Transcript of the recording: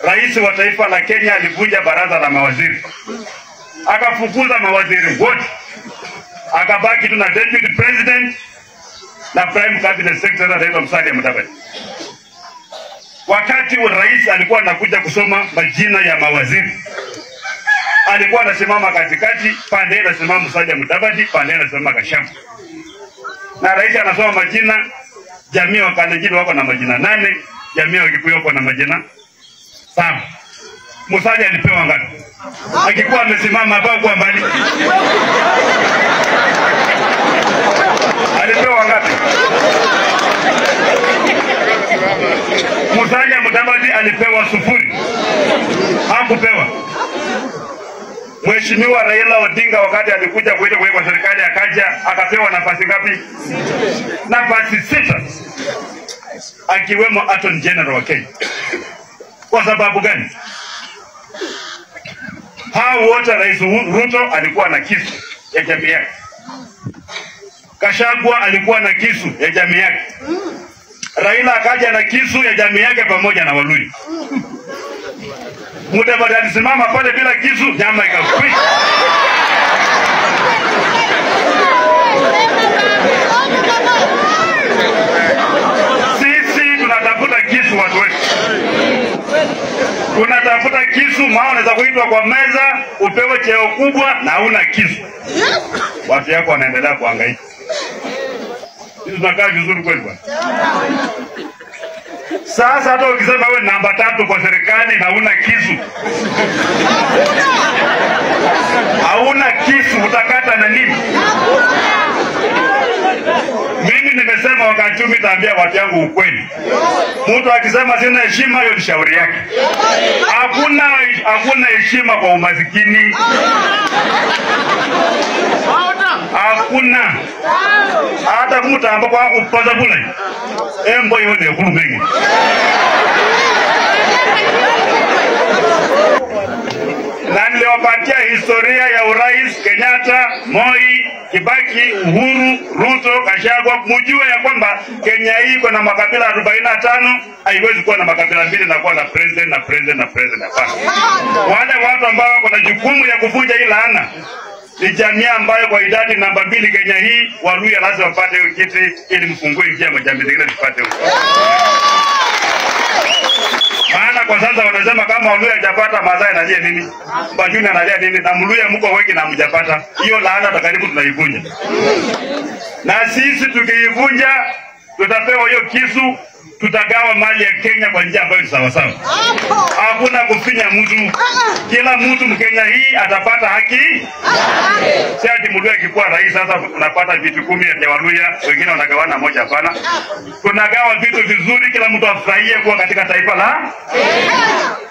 rais wa taifa la Kenya alivunja baraza la mawaziri, akafukuza mawaziri wote, akabaki tu na deputy president na prime cabinet secretary anaitwa Musalia Mudavadi. Wakati rais alikuwa anakuja kusoma majina ya mawaziri, alikuwa anasimama katikati, pande anasimama Musalia Mudavadi, pande anasimama Gachagua, na rais anasoma majina. Jamii wa Kalenjin wako na majina nane, jamii wa Kikuyu wako na majina saba. Musalia alipewa ngapi? Akikuwa amesimama hapa kwa mbali, alipewa ngapi? Musalia Mudavadi alipewa sufuri, hakupewa. Mheshimiwa Raila Odinga wakati alikuja kuita kuwekwa serikali akaja akapewa nafasi ngapi? Nafasi sita, akiwemo Attorney General wa Kenya. Kwa sababu gani? Hao wote Rais Ruto alikuwa na kisu ya jamii yake, Kashagwa alikuwa na kisu ya jamii yake, Raila akaja na kisu ya jamii yake pamoja na Waluyi. Mudavadi alisimama pale bila kisu, nyama ikakwisha. Sisi tunatafuta kisu, watu wetu tunatafuta kisu, maana unaweza kuitwa kwa meza upewe cheo kubwa na hauna kisu, watu yako wanaendelea kuhangaika. Sisi tunakaa vizuri kweli bwana. Sasa hata ukisema wewe namba tatu kwa serikali na huna kisu, hauna kisu, utakata na nini? Mimi nimesema wakati huu nitaambia watu yangu ukweli. Mtu akisema sina heshima, hiyo ni shauri yake. Hakuna hakuna heshima kwa umasikini, hakuna hata kumutamba kwa kupoza bula embo hiyo ni kulu mengi na niliwapatia historia ya urais Kenyatta, Moi, Kibaki, Uhuru, Ruto, Gachagua, mujue ya kwamba Kenya hii iko na makabila arobaini na tano. Haiwezi kuwa na makabila mbili na kuwa na president na president na president. Hapana, wale watu ambao wako na jukumu ya kuvunja hii laana ni jamii ambayo kwa idadi namba mbili Kenya hii, Waluya lazima wapate hiyo kiti ili mfungue njia majamii zingine zipate huko. Maana kwa sasa wanasema kama Waluya hajapata Masai analia nini, Bajuni analia nini, na Mluya mko wengi na mjapata hiyo laana, takaribu tunaivunja, na sisi tukiivunja tutapewa hiyo kisu, tutagawa mali ya Kenya kwa njia ambayo ni sawasawa. Hakuna kufinya mtu, kila mtu Mkenya hii atapata haki. Si ati Mluya akikuwa rais sasa unapata vitu kumi vya Waluya, wengine wanagawana moja. Hapana, tunagawa vitu vizuri, kila mtu afurahie kuwa katika taifa la